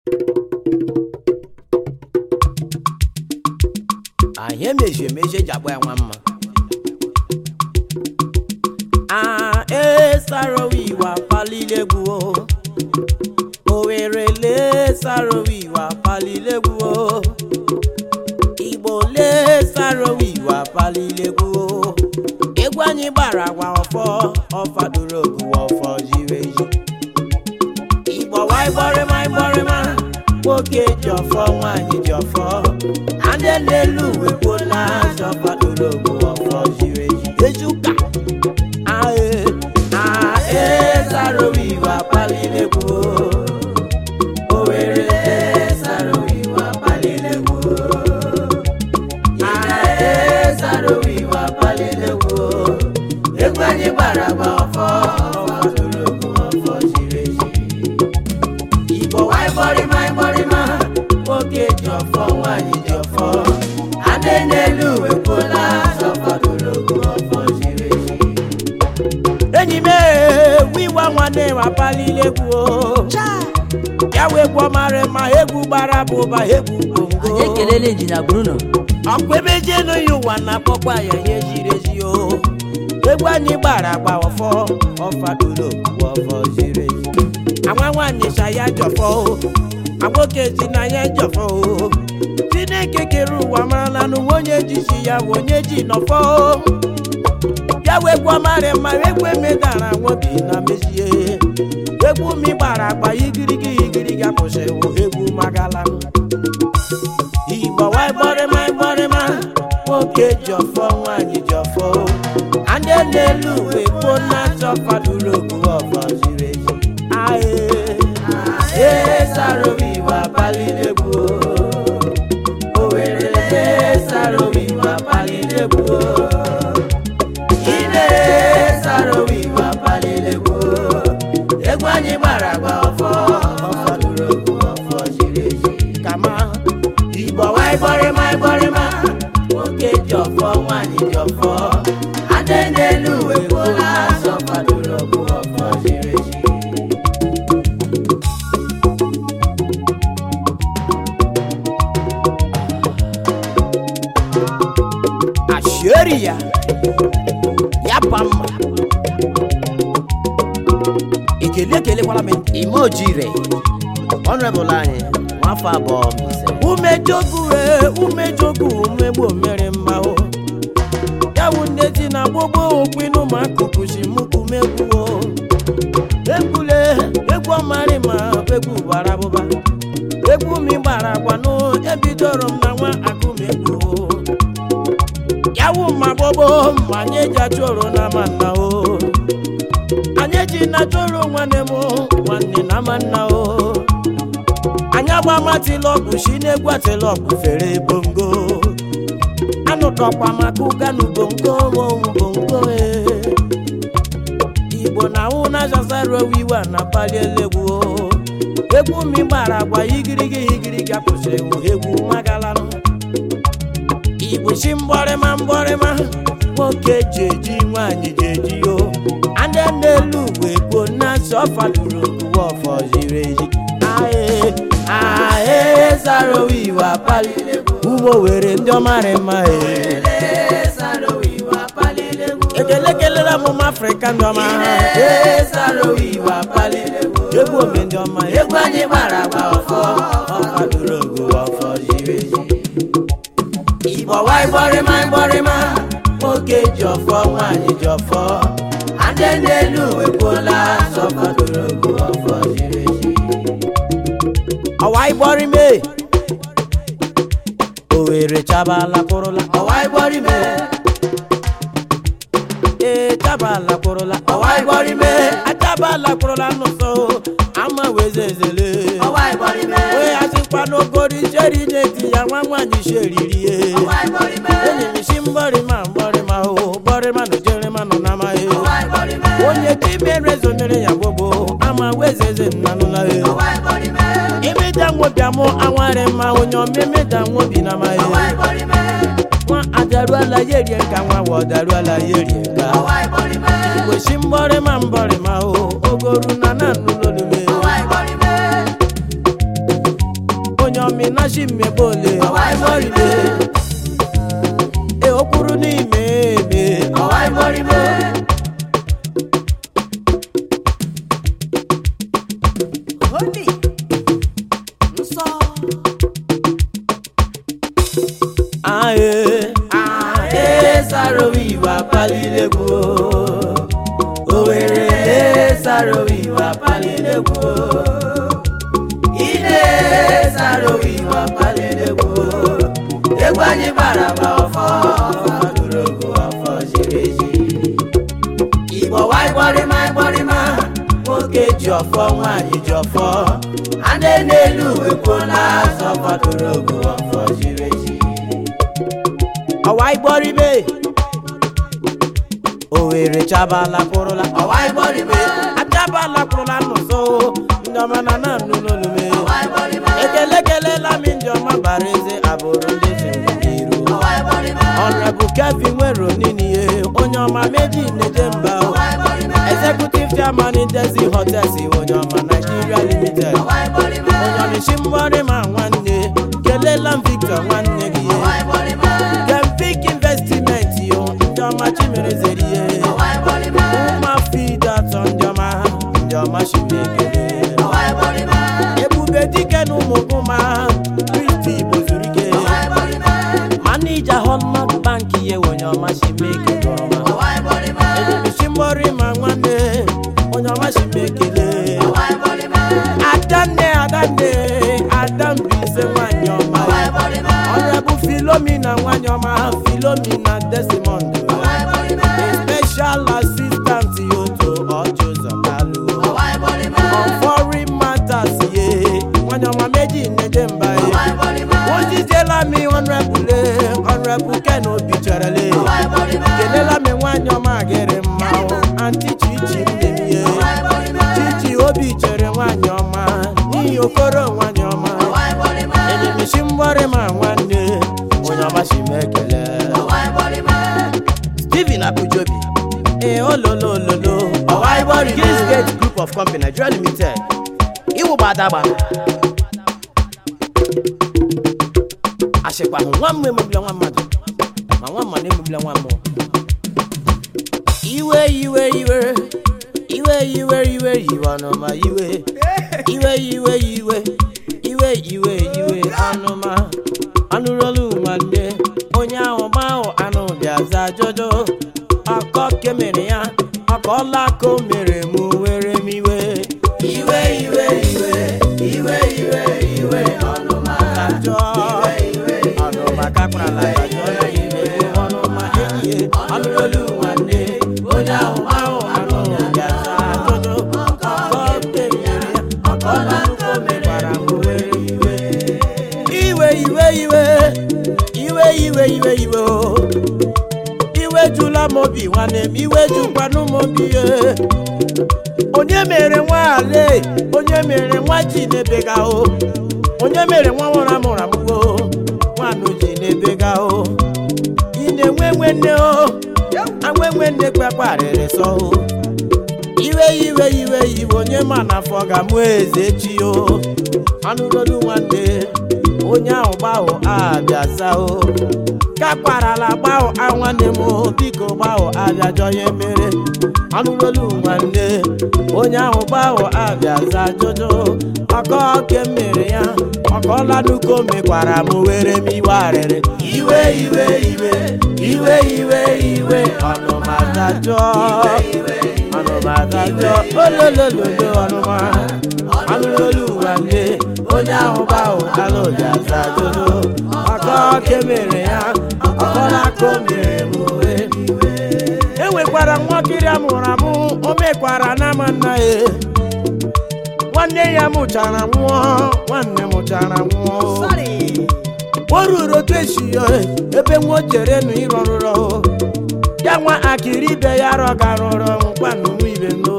anyị emeji emeji eji agba ya nwa mma a esarowiwa palilegwu o Owerri le sarowiwa palilegwu o Igbo le sarowiwa palilegwu o egwu anyị gbara agwa ọfọ ọfadoro ogu ọfọ jiri eji Igbo waịbọrịma ịbọrịma nwoke ji ọfọ nwaanyị ji ọfọ ndị n'elu uwe gbola zọfadoro ogu ọfọ jiri eji eji ụka ae ae sarowiwa palilegwu o Owerri le sarowiwa palilegwu o ae sarowiwa palilegwu o egwu anyị gbara agba ọfọ ọfadoro ogu ọfọ jiri eji Igbo waịbọrịma ịbọrịma nwoke ji ọfọ nwaanyị ji ọfọ adị n'elu uwe kwụla zọfadoro ogu ọfọ jiri eji enyi m wiwa nwanne m apalilegwu o ya wee gwọ mara ma egwu gbara bụ ụba egwu bongo anyị ekelela injinia bruno ọkwa ebe jenu ya ụwa na-akpọkwa ya ihe ziri ezi o egwu anyị gbara agba ọfọ ọfadoro okwu ọfọ ziri ezi agwa nwaanyị sa ya jọfọ o agboke si na ya jọfọ o chineke kere ụwa marala n'ụwa onye ji si ya bụ onye ji nọfọ o ya wee gwọ mara ma egwu emedara nwobi na mezie egwu mi gbara agba igirigi igirigi akwụsịwụ egwu magala igbo waịbọrịma ịbọrịma nwoke ji ọfọ nwaanyị ji ọfọ anya n'elu uwe gboo na-achọ faduru okwu ọfọ ziri ezi ae ae sarowiwa palilegwu Owerri le sarowiwa palilegwu ine sarowiwa palilegwu egwu anyị gbara agba ọfọ ọfọdụrụ okwu ọfọ ziri ezi kama igbo waịbọrịma ịbọrịma nwoke ji ọfọ nwaanyị ji ọfọ adị n'elu uwe kwụla azọ fọdụrụ okwu ọfọ ziri ezi asheri ya ya pa mma ekele ekelekwala m ime ojire ọnrebụl anyị nwafọ abụọ ise umejogu e umejogu umegbo mere mma o ya wụ nne di na gbogbo okwinu ma akụkụ si mụkumegwu o ekwule egwu ọmarị ma egwu bara abụba egwu mi gbara agwanụ ebidoro m na nwa akụmegwu o yawu ma gbogbo ma anyị eji achụrụ na manna o anyị eji na chụrụ nwanne m nwanne na manna o anyị agba matịla ọgwụ si n'egwu atịla ọgwụ fere bongo anụtọkwa maka ụganu bongo monwu bongo e igbo na ahụ na azazara owiwe a na palielegu o egwu mi gbara agwa igirigi igirigi akwụsịrị egwu magalanụ igbo si mgbọrịma mgbọrịma nwoke ji eji nwaanyị ji eji o ndị n'elu uwe gboo na-asị ọfaduru uwe ọfọ ziri ezi ae ae zara iwe apali ugbo were ndị ọmarị mma e ekele kelela m afrịka ndị ọma egwu ome ndị ọma egwu anyị gbara agba ọfọ ọfaduru ogo ọfọ ziri ezi igbo waịbọrịma ịbọrịma nwoke ji ọfọ nwaanyị ji ọfọ adị n'elu wepụla sọfọdụrụ ogu ọfọ ziri ezi ọwa ịbọrịme Owerri chabala kwụrụla ọwa ịbọrịme ee chabala kwụrụla ọwa ịbọrịme achabala kwụrụla n'ụsọ ama wezezele wee asịkwa n'okori cheri na-eti ya nwa nwaanyị sheriri ye enyi m si mbọrịma mbọrịma o bọrịma na ojerịma nọ na amaghị onye dibere zomere ya gbogbo ama wezeze nnanụla e imeda nwobiamụ anwarị mma onye ọmemeda nwobi na amaghị nwa adaruala ya erie nka nwa wa ọdaruala ya erie nka igbo si mbọrịma mbọrịma o ogoru na na nnụlolume onyomi na shi mmebole ọwai moribe e okwuru n'ime eme ọwai moribe Holy. Nsọ. ae ae sarowi ìwà palilegbu owere sarowi ìwà palilegbu ide sarowi ìwà palilegbu egwu anyị bara ma ọfọ ọfọdụrogo ọfọ ziri ezi igbo wa ịgbọrịma ịgbọrịma nwoke ji ọfọ nwaanyị ji ọfọ a na-elu ekwuola azọ ọfọdụrogo ọfọ ziri ezi ọwa igbọrịbe owere chabala kwụrụla ọwa igbọrịbe achabala kwụrụla n'ụzọ ndị ọma na na nnu n'olume ekele kelela m ndị ọma bara eze abụrụ ndị ziri n'iru ọnrebụ kevin nwere oniniye onye ọma meji neje mba o. executive chairman desi hotels onye ọma nigeria limited onye ọmịshi mgbọrị ma nwanne kelela m victor nwanne gị Gemfic investment yo ndị ọma chimere zere ihe ụma fida atọ ndị ọma ndị ọma chimere ekele ebube dike na ụmụ ụma kristi igbo zuru ike manija hallmark bank ihe onye ọma chimere ekele ọma ejemichi mgbọrị ma nwanne onye ọma chimere ekele adanne adanne adambise nwanyị ọma ọrịabụ filomina nwanyị ọma filomina desimond special assistant yoto ọjụzọ kalu ọfọri matters ye nwanyị ọma meji neje mba ye ojijela mi ọnrẹbule ọnrẹbu ken obi chọrọle kelela mi nwanyị ọma gịrị mma o anti chichi mmemie chichi obi chere nwanyị ọma n'ihi okoro nwanyị ọma enyemisi mgbọrị ma nwanne onye ọma si m ekele steven abujobi ee ololololo ọwa ibori Gillis Gate group of company nigeria limited iwụba adagba ashịkwa hụ nwa mmụ emegbula nwa mmadụ ma nwa mmadụ emegbula nwa mmụọ iwe iwe iwe iwe iwe iwe iwe ọnụma iwe iwe iwe iwe iwe iwe iwe anụma anụrụolu nwanne onye ahụ mahụ anụ bịaza jojo ọkọ kemere ya ọkọla ka o mere mụ were m iwe iwe iwe iwe iwe iwe iwe ọnụma kajọ ọnụma kakwarala kajọ ya ime ọnụma enyi anụrụolu nwanne onye ahụ mahụ anụ bịaza jojo ọkọ kemere ya ọkọla ka o mekwara mụ were iwe iwe iwe iwe iwe iwe iwe iwe o iwe jula m obi nwanne m iwe jukwanụ m obi ye onye mere nwa ale onye mere nwa ji n'ebega o onye mere nwa nwụrụ amụrụ amụgo nwanụ ji n'ebega o ị na-enwe nwanne o anwe nwanne kpekparịrị sọ o iwe iwe iwe iwe onye ma n'afọ ga-amụ eze chi o anụrolu nwanne onye ahụ gbahụ abịaza o kakparala gbahụ a nwanne m o, biko gbahụ abịajọ ya mere anụrolu nwanne onye ahụ gbahụ abịaza jojo ọkọ ke mere ya ọkọla nuko mekwara m were m iwe arịrị iwe iwe iwe iwe iwe iwe ọnụma dajọ ọnụma dajọ ololololo ọnụma anụrolu nwanne onye ahụ gbahụ alụbịaza jojo ọkọ ke mere ya ọkọla ka o mere m were m iwe enwekwara nwakiri amụrụ amụ o mekwara n'ama nna ya nwanne ya mụchara nwụọ nwanne mụchara nwụọ Sorry. o ruru otu esi ya ebe nwa o chere nụ ịrọ rụrọ ya nwa akịrị ibe ya rọga rụrọ nkwanụ ibe no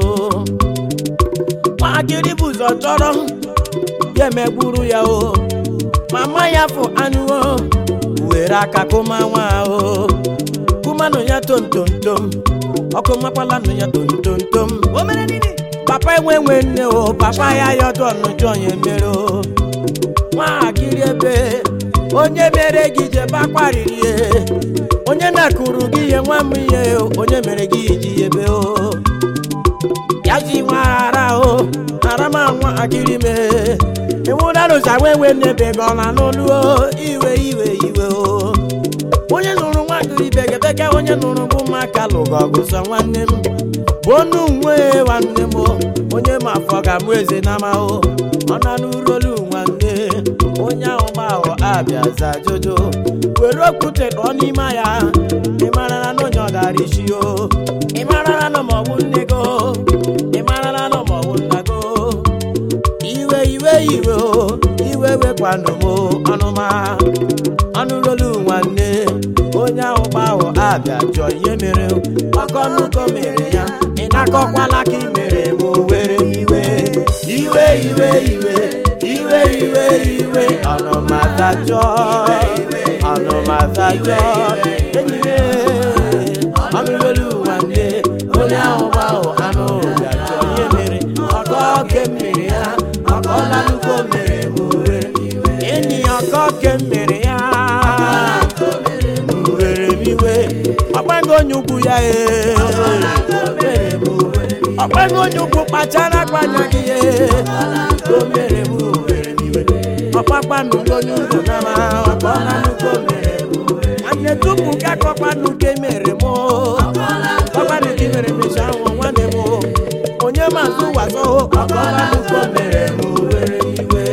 nwa akịrị bụ ụzọ chọrọ ya emegburu ya o mama ya fụ anụ o were aka kụma nwa o kụmanụ ya tomtomtom ọkụ makwala nụ ya tomtomtom O mere nini? papa enwe nwe nne o papa ya yọdụ ọnụjọ ya emere o nwatakịrị onye mere gị jebe akwariri ihe onye na-akụrụ gị ihe nwa m ihe onye mere gị iji ebe o ya ji nwa ara o ara ma nwa akịrị me ịnwụdarụcha nwewe n'ebe gị ọ na n'olu o iwe iwe iwe o onye nụrụ nwa akịrị bekebeke onye nụrụ bụ maka lụgụ ọgụ sọ nwanne m bụ onu nwe nwanne m o onye ma afọ ga mụ eze na amahụ ọ na n'urolu nwanne onye ahụ gbahụ abịa za jojo were okwute nọ n'ime ya ị mara na onye ọ dara isi o ị mara na ma ọ bụ nne go ị mara na ma ọ bụ nna go iwe iwe iwe o iwe wekwanụ m ọnụma ọnụrolu nwanne onye ahụ gbahụ abịa jụọ ihe mere ọkọnụkọ mere ya ị na-akọkwala ka ị mere m were iwe iwe iwe iwe iwe iwe iwe ọnụmatajọ ọnụmatajọ enyi m ọnụrolu nwanne onye ahụ gbahụ anụ bịa jụọ ihe mere ọkọ ke mere ya ọkọ lalukwo mere m were enyi ọkọ ke mere ya were m iwe ọgbago onye ukwu ya ee ọgbago onye ukwu kpachara akpanya gị ee o mere m were m iwe ọkpakpanụ onye ugwu nama ọkpọlanukwu mere m nwanne tupu gị akọkpanụ nke mere m ọkpanụ gị mere mecha nwụ nwanne m onye mazụ wazo ọkpọlanukwu mere m were m iwe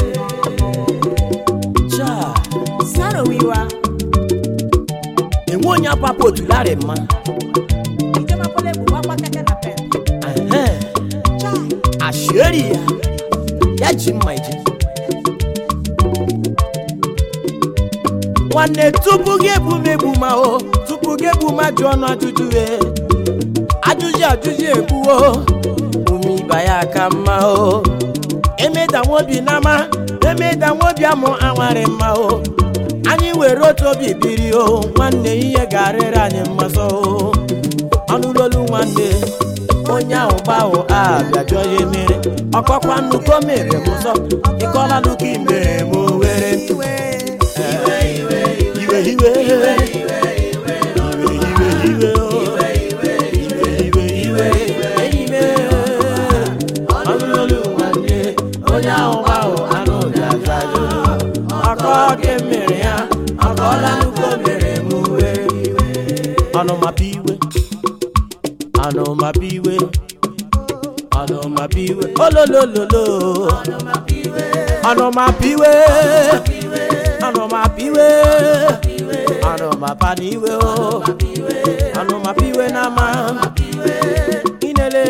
Chai. sarowiwa enwe onye apapụ otularị mma ijemakwala egwu gbakwa keke na pen Ehe. chai ashieri ya ya ji mma ije nwanne tupu gị ebumegbu ma o tupu gị egbu ma jụọ ọnụ ajụjụ e ajụjụ ajụjụ egbuo ume ịba ya ka mma o emeda nwobi n'ama emeda nwobi amụ anwarị mma o anyị were otu obi biri o nwanne ihe ga-arịrị anyị mmasọ o ọnụlolu nwanne onye ahụ gbahụ abịa jụọ ya emere ọkọkwa nnukwu o mere m ụzọ ịkọla nnukwu imere m were iwe iwe iwe iwe iwe iwe iwe o. iwe iwe iwe enyi m ọnụlolu nwanne onye ahụ gbahụ anụ ga-aza ajụjụ ọkọ ke mere ya ọkọla nnukwu o mere m were iwe ọnụmapụ iwe ọnụmapụ iwe ọnụmapụ iwe ololololo ọnụmapụ iwe ọnụmapụ iwe ọnụmapa n'iwe o ọnụmapụ iwe n'ama inele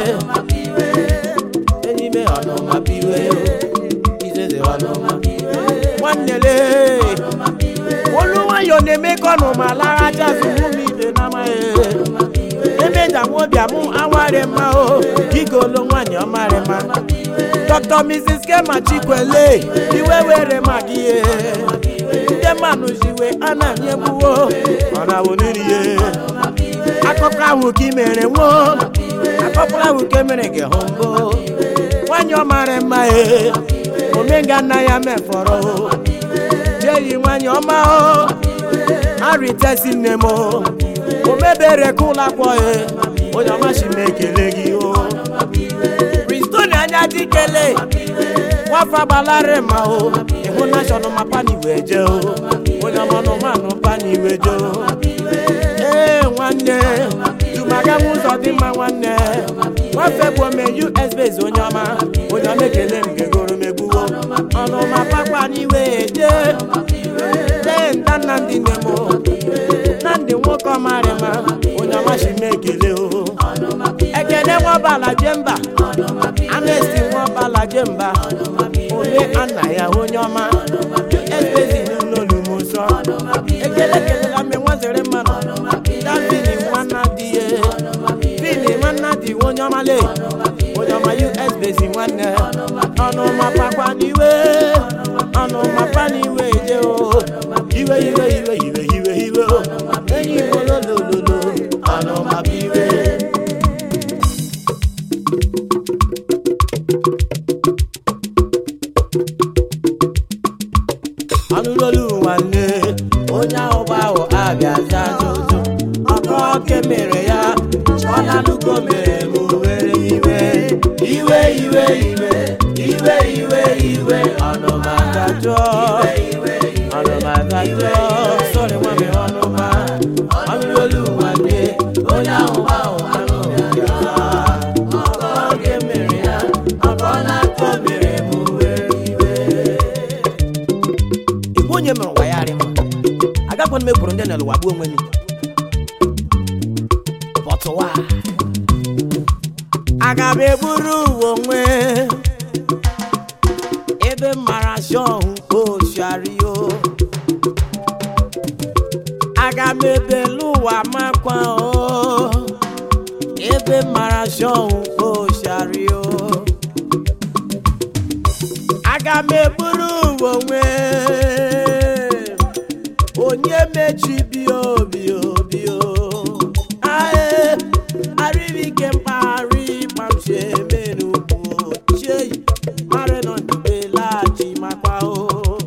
enyi me ọnụmapụ iwe izeze ọnụmapụ iwe nwannele olu nwayọ na-eme ka ọnụma lara jazụ ụmụ ibe n'amaghị emeja nwobi amụ awarị mma o gigolo nwanyị ọmarị mma dr mrs kema chikwele iwe were maka ihe ndị mmanụ jiwe a na-anye gbuwo ọ na-awụ n'irie akụkọ ahụ ka ị mere nwo akụkọ ahụ ka emere gị hụ mbụ nwanyị ọmarị mma e omenga nna ya mefọrọ o jeyi nwanyị ọma o arịtesi nne m o o mebere ka ụlọ akwọ ya onye ọmachi m ekele gị o pristoni anya dị kele nwafa gbalarị ma o ịhụ nashọnal ma pani wee jee o onye ọmanụmanụ pani wee jee o ee nwanne jumaganwe ụzọ dị mma nwanne nwafe bụ ome us base onye ọma onye ọma ekele m gegoro megbuwo ọnụma pakwa n'iwe jee lee nda nnamdị nne m o nnamdị nwoke ọmarịma onye ọmachi m ekele o ekene nwabala jemba anesti nwabala jemba ole anna ya onye ọma espezi n'olumuso ekele kelela mme nwazere mmanụ davini nwanna di ye vini nwanna di onye ọma le onye ọma us bezi nwanne ọnụma pakwa n'iwe ọnụma pa n'iwe je o iwe iwe iwe iwe iwe iwe o enyi igbo lolololo ọnụma bụ iwe ọnụlolu nwanne onye ahụ bụ ahụ abịaza ajụjụ ọkọ oke mere ya ọlanụko mere m were iwe iwe iwe iwe iwe iwe iwe ọnụmadajọ ọnụmadajọ sọrị nwa mi ọnụma ọnụlolu nwanne onye ahụ bụ ahụ anụ bịaza ọkọ oke mere ya ọkọ na-akọ mere m were iwe igwe onye mere ụwa ya arị mma agakwana m ekwuru ndị na ụwa gbuo onwe m pọtụwa aga m eburu uwe onwe ebe m mara shọhụ oshario aga m ebelu ụwa makwa o ebe m mara shọhụ oshario aga m eburu uwe onwe onye mechibi obi obi o ae arịrịke mpaghara ịkpamchi eme n'ugwu chei mara nọ ndube laghachi makwa o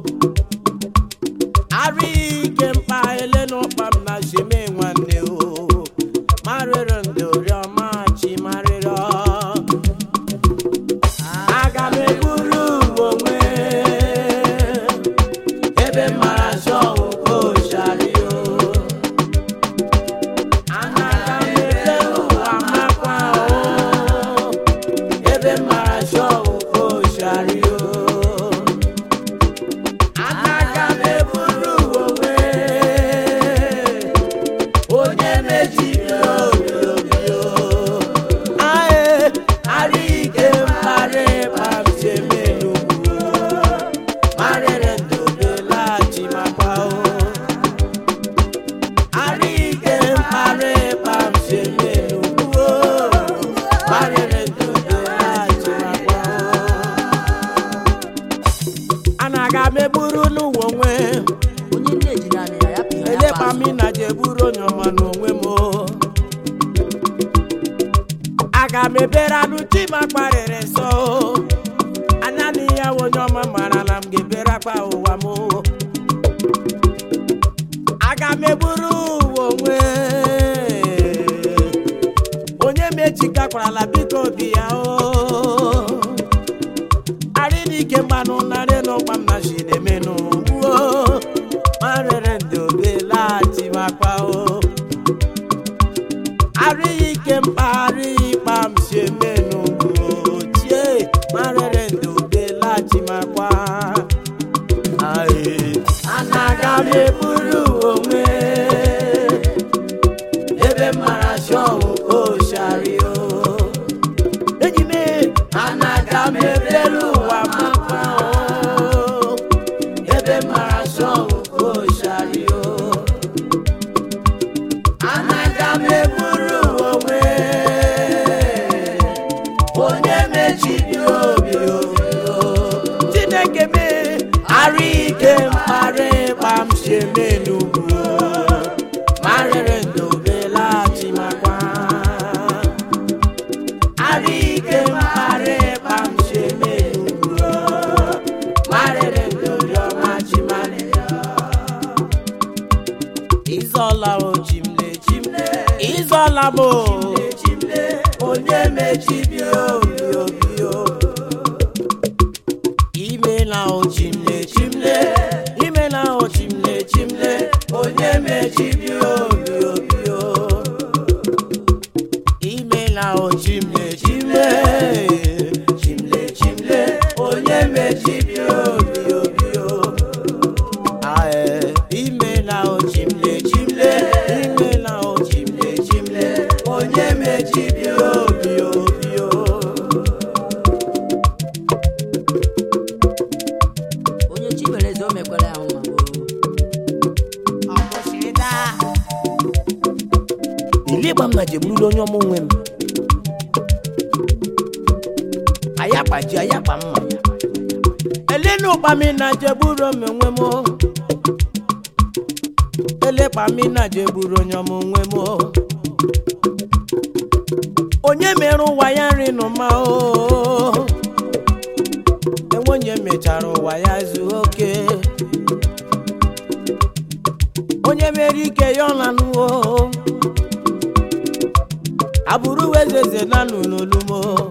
arịrịke mpa ele n'ọkpa m na sheme nwanne o marịrị ndị oriọma chi marịrị aga m eburu onwe ebe mara shọwụ oshario anaga m ebe ụwa makwa o ebe mara shọwụ oshario anaga m eburu onwe onye mejiri obi obi o ae arịke mkparị kpamchemenugwu marịrị ndobe laghachi makwa o arịke mkparị kpamchemenugwu marịrị ndobe laghachi makwa o anaga m eburu n'ụwa onwe onye nne jiri anị ya ya pịa ya elekpa kpa mi na je buru onye ọma n'onwe m o. aga m ebere anụ chi ma kparịrị nsọ o. anya na ya wụ onye ọma mara na m ga-ebere akpa ụwa m o. aga m eburu ụwa onwe onye mechikakwarala biko bi ya o arịnike mmanụ narị n'ụkpa m na chi na-emenụ gbuo marịrị ndị obe laghachi makwa o arịghị ike mkpagharị ịkpa m si emenụ ochie marịrị ndị obe laghachi makwa Aye. anaga m eburu onwe ebe m mara shọwụ oshario enyi m anaga m ebelu ụwa makwa o ebe m mara shọwụ oshario anaga m eburu onwe onye mechiri obi obi o. chineke me arụ ike mkparị kpam si eme n'ugwu marịrị ndobe laghachi makwa arụ ike mkparị kpam si eme n'ugwu marịrị ndobe ọma chi marịrị Izola o chimle chimle Izola bo chimle onye mechibi obi obi o Imela o chimle chimle Imela o chimle chimle onye mechibi obi obi o Imela o chimle chimle chimle chimle onye mechibi obi obi o Ae, imela o chimle chimle imela o chimle chimle onye mechibi obi obi o onye chi mere eze o mekwara ya nwa o ọkwụsịda ile gba m na jeburula onye ọmụ nwe m ayakpa ji ayakpa mma elenu ụkpami na jeburu m onwe m o. elekpa mi na jeburu onye ọmụ nwe m o. onye mere ụwa ya nri n'ụma o enwe onye mechara ụwa ya zuo oke mere ike ya ọ na-anụwo abụrụ wezeze na nụ n'olumo